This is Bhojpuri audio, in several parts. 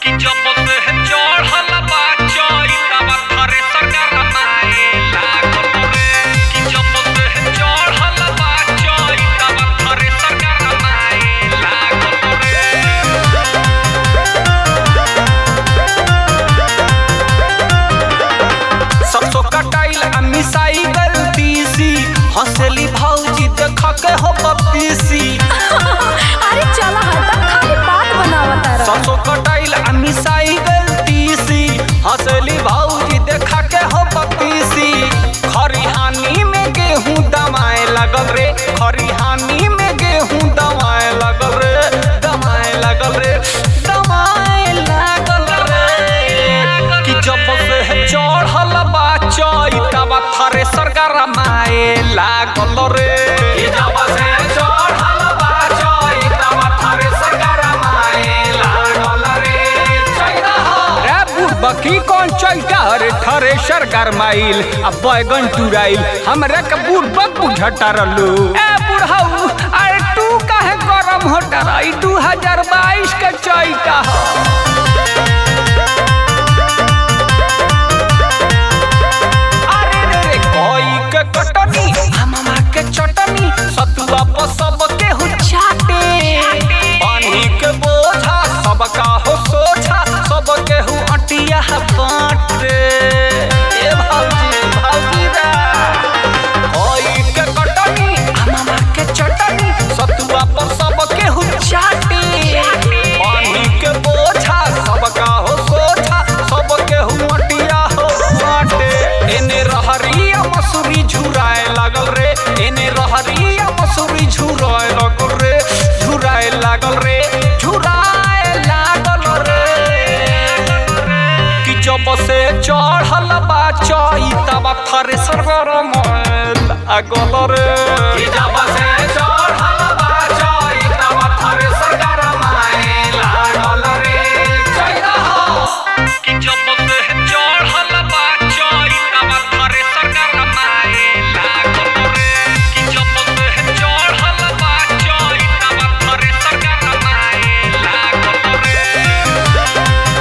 कि जब से चढ़ल बा चैतवा थ्रेसर गरमाए लागल रे कि जब से चढ़ल बा चैतवा थ्रेसर गरमाए लागल रे सरसों कटाइल आ मिसाई गलती सी हंसली भौजी देख के हो पपीसी अरे चला हटा खाली बात बनावता रह सरसों कटाइल आ मिसाई गलती सी हंसली भौजी देख के हो पपीसी खरिहानी में गेहूं दमाए लगल रे खरिहानी में गेहूं दमाए लगल रे दमाए लगल रे दमाए लागल रे कि जब से चढ़ल बा चैतवा थ्रेसर गरमाए लागल रे कि जब से चढ़ल बा चैतवा थ्रेसर गरमाए लागल रे रे बुढ़बा की कौन चैता रे थ्रेसर गरमाइल आ बैगन टुराइल हमरा के बुढ़बा बुझटा रहलू ए बुढ़ऊ अरे तू काहे गरम होता रही 2022 के चैता ह अरे रे रे कोई के कटनी हमामा के चटनी सतुआ पर सब के हो चाटे पानी के बोझा सबका हो सोझा सब के हो अटिया बाटे ए भौजी भौजी रे कोई के कटनी हमामा के चटनी सतुआ पर सब के हो चाटे पानी के बोझा सबका हो सोझा सब के हो अटिया हो बाटे एने रहरिया मसूरी झुराए लागल रे एने रहरिया मसूरी झुराए लागल रे झुराए लागल रे झुराए लागल रे कि जब से चढ़ल बा चैतवा थ्रेसर गरमाए लागल रे कि जब से चढ़ल बा चैतवा थ्रेसर गरमाए लागल रे चैता हो कि जब से चढ़ल बा चैतवा थ्रेसर गरमाए लागल रे कि जब से चढ़ल बा चैतवा थ्रेसर गरमाए लागल रे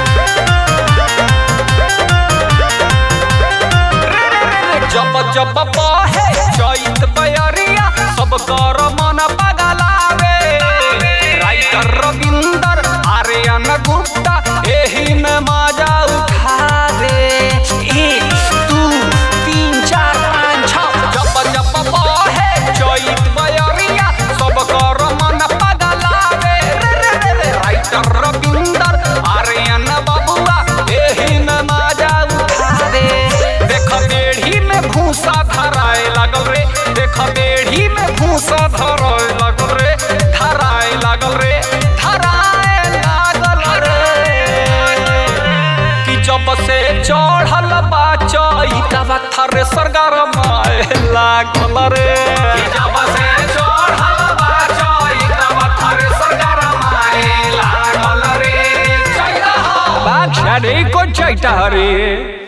जब जब बहे चैत बयरिया सब कर मन पगलावे राइटर रविंदर आर्यन गुप्ता एही में मजा उठावे एक दू तीन चार पाँच छः जब जब बहे चैत बयरिया सब कर मन पगलावे रे रे रे रे राइटर रविंदर आर्यन बबुआ एही में मजा उठावे देख बेढ़ी में भूसा धराए लागल रे देख बेढ़ी में भूसा धराए लागल रे धराए लागल रे धराए लागल रे कि जब से चढ़ल बा चैतवा थ्रेसर गरमाए लागल रे कि जब से चढ़ल बा चैतवा थ्रेसर गरमाए लागल रे चैता बाग सारे को चैता रे